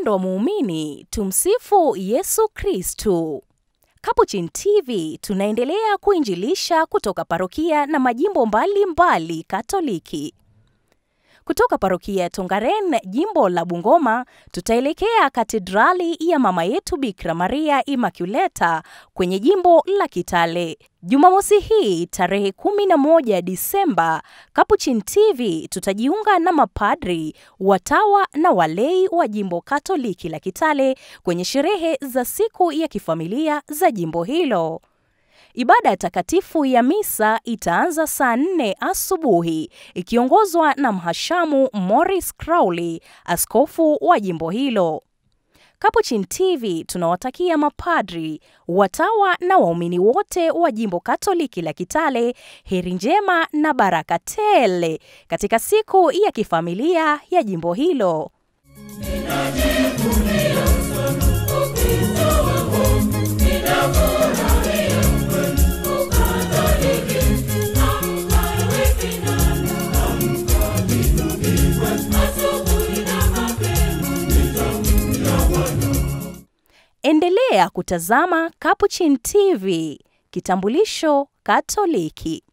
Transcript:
Mpendwa muumini, tumsifu Yesu Kristu. Capuchin TV tunaendelea kuinjilisha kutoka parokia na majimbo mbalimbali mbali Katoliki. Kutoka parokia ya Tongaren, jimbo la Bungoma, tutaelekea katedrali ya Mama Yetu Bikira Maria Immaculata kwenye jimbo la Kitale. Jumamosi hii tarehe 11 Disemba, Capuchin TV tutajiunga na mapadri, watawa na walei wa jimbo Katoliki la Kitale kwenye sherehe za siku ya kifamilia za jimbo hilo. Ibada ya takatifu ya misa itaanza saa nne asubuhi ikiongozwa na mhashamu Morris Crowley, askofu wa jimbo hilo. Capuchin TV tunawatakia mapadri, watawa na waumini wote wa jimbo Katoliki la Kitale heri njema na baraka tele katika siku ya kifamilia ya jimbo hilo. Endelea kutazama Capuchin TV, kitambulisho Katoliki.